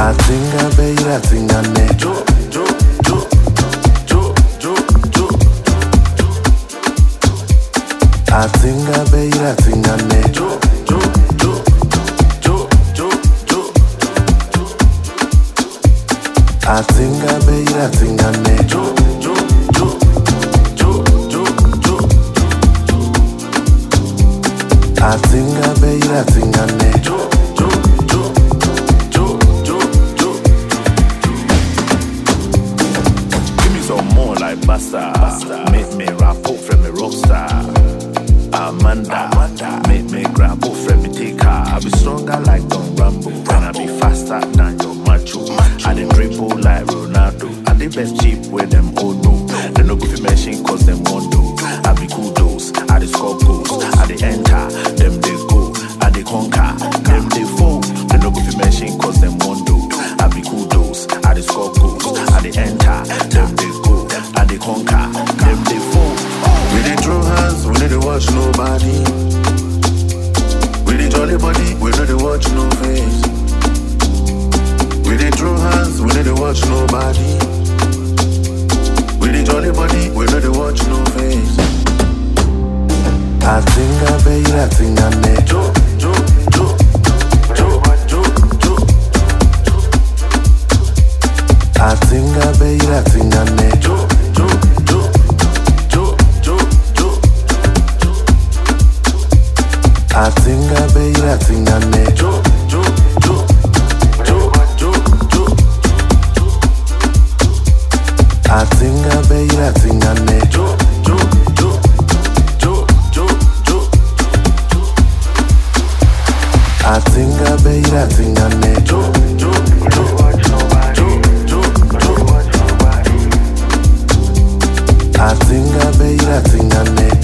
Atinga beira tinga ne jo jo jo jo jo jo Atinga beira tinga ne jo jo jo jo jo jo Atinga beira tinga ne jo jo jo jo jo jo Atinga beira tinga ne jo jo jo jo jo jo Give me some more like Basta. Make me rap up from me rockstar. Amanda. Make me grab up from me take her. I be stronger like Don Rambo. And I be faster than your macho. I dey dribble like Ronaldo. I dey best cheap with them all know. They no go fi mention cause them want to. I be kudos. I dey score goals. I dey enter. Them they go. I dey conquer. Them they fall. They no go fi mention cause them want to. I be kudos. I dey score goals. I dey enter. Them they go. I dey conquer. Them they fall. We dey throw hands, we no dey watch nobody. We dey jolly body, we no dey watch no face. We dey throw hands, we no dey watch nobody. We dey jolly body, we no dey watch no face. Atinga beira tinga ne jo jo jo jo jo jo. Atinga beira tinga ne jo jo jo jo jo jo. Atinga beira tinga ne jo jo jo jo jo jo. Atinga beira tinga ne jo jo jo jo jo jo. Atinga beira tinga ne jo jo jo jo jo jo. Atinga beira tinga ne